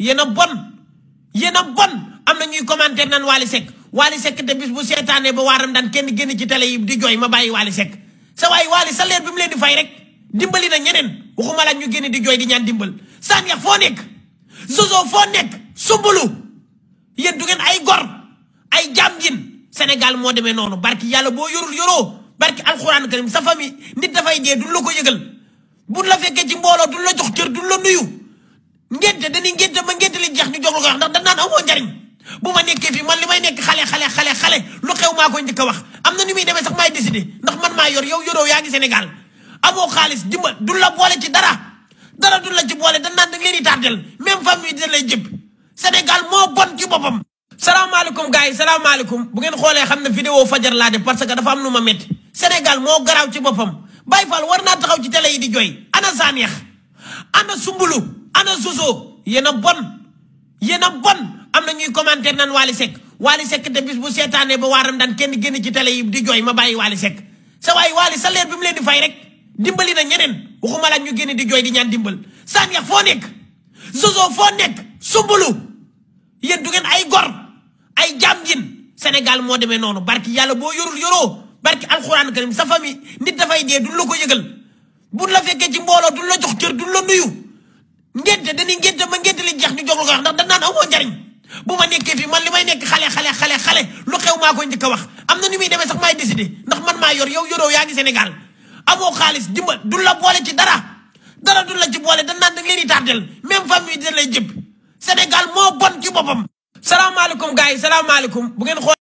yéen a bon yéen a bon am na ñuy commentaire naan Wally Seck Wally Seck te bis bu seetaanee ba waaram daan kenn génn ci télé yi di jooy ma bàyyi Wally Seck sa waay Wally salaire bi mu leen di fay rek dimbali na ñeneen waxuma la ñu génn di jooy di ñaan dimbal Saniya foo nekk Zozo foo nekk sumbulu yéen du ngeen ay gor ay jaam ngeen Sénégal moo demee noonu barki yàlla boo yorul yoroo barki alxuraan karim sa famille nit dafay dee duñ la ko yëgal buñ la fekkee ci mbooloo duñ la jox cër duñ la nuyu ngénte dañuy ngénte ma ngénte li jeex ñu jox la ko wax ndax dañ naan amoo njariñ bu ma nekkee fii man li may nekk xale xale xale xale lu xew maa koy njëkk a wax am na ni muy demee sax maay décidé ndax man maa yor yow yoroo yaa ngi Sénégal amoo xaalis dimbal duñ la boole ci dara dara duñ la ci boole dañ naan da leen di tardel même famille da lay jëpp Sénégal moo bon ci boppam salaamaaleykum gars yi salaamaaleykum bu ngeen xoolee xam ne vidéo fajar laa def parce que dafa am lu ma métti Sénégal moo garaaw ci boppam Baye Fall war naa taxaw ci télé yi di jooy ana Saniya ana Sumbulu ana Zozo yéen a bon yéen a bon am na ñuy commentaire naan Wally Seck Wally Seck te bis bu seetaanee ba waaram daan kenn génn ci télé yi di jooy ma bàyyi Wally Seck sa waay Wally salaire bi mu leen di fay rek dimbali na ñeneen waxuma la ñu génn di jooy di ñaan dimbal Saniya foo nekk Zozo foo nekk Sumbulu yéen du ngeen ay gor ay jaam ngeen Sénégal moo demee noonu barki yàlla boo yorul yoroo barki alxuraan karim sa famille nit dafay dee duñ la ko yëgal buñ la fekkee ci mbooloo duñ la jox cër duñ la nuyu ngénte dañuy ngénte ma ngénte li jeex ñu jox la ko wax ndax dañ naan amoo njariñ bu ma nekkee fii man li may nekk xale xale xale xale lu xew maa koy njëkk a wax am na ni muy demee sax maay décidé ndax man maa yor yow yoroo yaa ngi Sénégal amoo xaalis dimbal duñ la boole ci dara dara duñ la ci boole dañ naan da leen di tardel même famille da lay jëpp Sénégal moo bon ci boppam salaamaaleykum gars yi salaamaaleykum bu ngeen xool